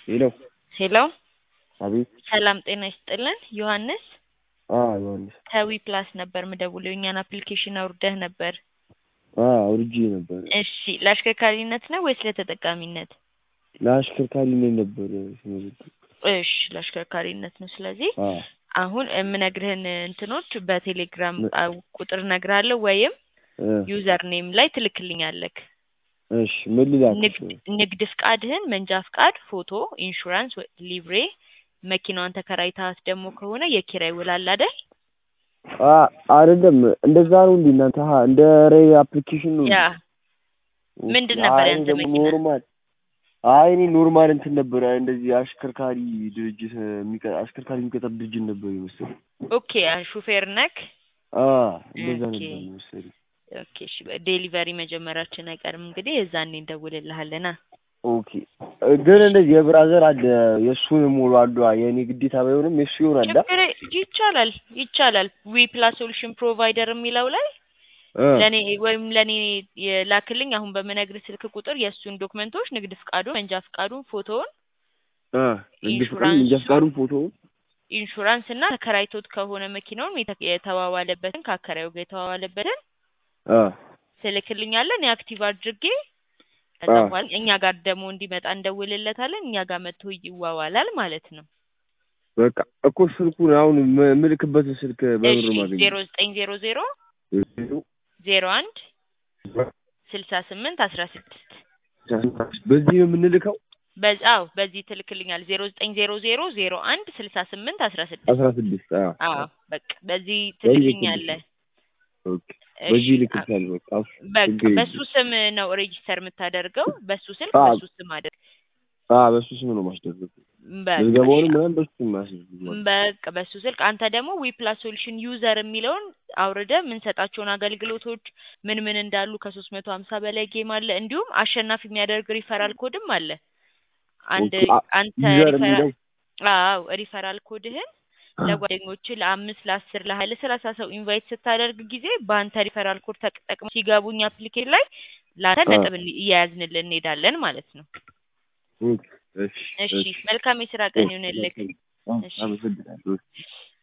ሄሎ ሄሎ አቤት ሰላም ጤና ይስጥልን ዮሐንስ አ ዮሐንስ ከዊ ፕላስ ነበር ምደውለው የእኛን አፕሊኬሽን አውርደህ ነበር አ አውርጄ ነበር እሺ ለአሽከርካሪነት ነው ወይስ ለተጠቃሚነት ለአሽከርካሪነት ነበር ስመዘግብ እሺ ለአሽከርካሪነት ነው ስለዚህ አ አሁን የምነግርህን እንትኖች በቴሌግራም ነ- አ- ቁጥር እነግርሃለሁ ወይም እ ዩዘር ኔም ላይ ትልክልኛለክ እሺ ምን ልላክሽ ንግድ ንግድ ፍቃድህን መንጃ ፍቃድ ፎቶ ኢንሹራንስ ወይ ሊብሬ መኪናዋን ተከራይታት ደግሞ ከሆነ የኪራይ ውል አለ አይደል አ አይደለም እንደዛ ነው እንዴ እናንተ ሀ እንደ ሬ አፕሊኬሽን ነው ያ እንዴ? ምንድን ነበር አይ ያንተ ደግሞ መኪና? ኖርማል አይ እኔ ኖርማል እንትን ነበር እንደዚህ አሽከርካሪ ድርጅት የሚቀ- አሽከርካሪ የሚቀጠር ድርጅት ነበር የመሰለኝ ኦኬ አ- ሹፌር ነክ አ እንደዛ ኦኬ። ነበር የመሰለኝ ኦኬ እሺ ዴሊቨሪ መጀመራችን አይቀርም እንግዲህ የዛኔ እንደውልልሃለና ኦኬ ግን እንደዚህ የብራዘር አለ የእሱን ሙሉ አሉ የእኔ ግዴታ ባይሆንም የእሱ ይሆናል አ? ችግር ይቻላል ይቻላል ዊ ፕላስ ሶሉሽን ፕሮቫይደር የሚለው ላይ እ ለኔ ወይም ለኔ የላክልኝ አሁን በምነግር ስልክ ቁጥር የእሱን ዶክመንቶች ንግድ ፍቃዱን መንጃ ፍቃዱን ፎቶውን እ እንደ ፍቅር ኢንሹራንሱ- እንጃ ፍቃዱን ፎቶ ኢንሹራንስ እና ተከራይቶት ከሆነ መኪናውን የተ- የተዋዋለበትን ከአከራዩ ጋር የተዋዋለበትን አ ትልክልኛለን የአክቲቭ አድርጌ ከዛ አ በኋላ እኛ ጋር ደግሞ እንዲመጣ እንደውልለታለን እኛ ጋር መጥቶ ይዋዋላል ማለት ነው በቃ እኮ ስልኩን አሁን ም- ምልክበትን ስልክ በብር እሺ ማገኘት ዜሮ ዘጠኝ ዜሮ ዜሮ ዜሮ አንድ ስልሳ ስምንት አስራ ስድስት በዚህ ነው የምንልከው በዚ አዎ በዚህ ትልክልኛል ዜሮ ዘጠኝ ዜሮ ዜሮ ዜሮ አንድ ስልሳ ስምንት አስራ ስድስት አስራ ስድስት አዎ አዎ በቃ በዚህ በዚህ ትልክልኛለህ ኦኬ እሺ በዚህ አ- ልክልሻል በቃ እሱ በቃ ችግር በሱ የለም ስም ነው ሬጂስተር የምታደርገው በሱ ስልክ አዎ በሱ ስም አድርግ አ በሱ ስም ነው ማስደረግ በቃ ምዝገባውንም ምናምን በሱ ስም ማስደረግ በቃ በሱ ስልክ አንተ ደግሞ ዊ ፕላስ ሶሉሽን ዩዘር የሚለውን አውርደ የምንሰጣቸውን አገልግሎቶች ምን ምን እንዳሉ ከሶስት መቶ ሀምሳ በላይ ጌም አለ እንዲሁም አሸናፊ የሚያደርግ ሪፈራል ኮድም አለ አንድ ኦኬ አ- አንተ ዩዘር ሪፈራል የሚለው አዎ ሪፈራል ኮድህን ለጓደኞች ለአምስት ለአስር ለሀያ ለሰላሳ ሰው ኢንቫይት ስታደርግ ጊዜ በአንተ ሪፈራል ኮድ ተጠቅመው ሲገቡኝ አፕሊኬሽን ላይ ለአንተ አ ነጥብ እን- እያያዝንልን እንሄዳለን ማለት ነው ኦኬ እሺ እሺ እሺ መልካም የስራ ቀን እሺ ይሁንልክ መልካም አ- እሺ አመሰግናለሁ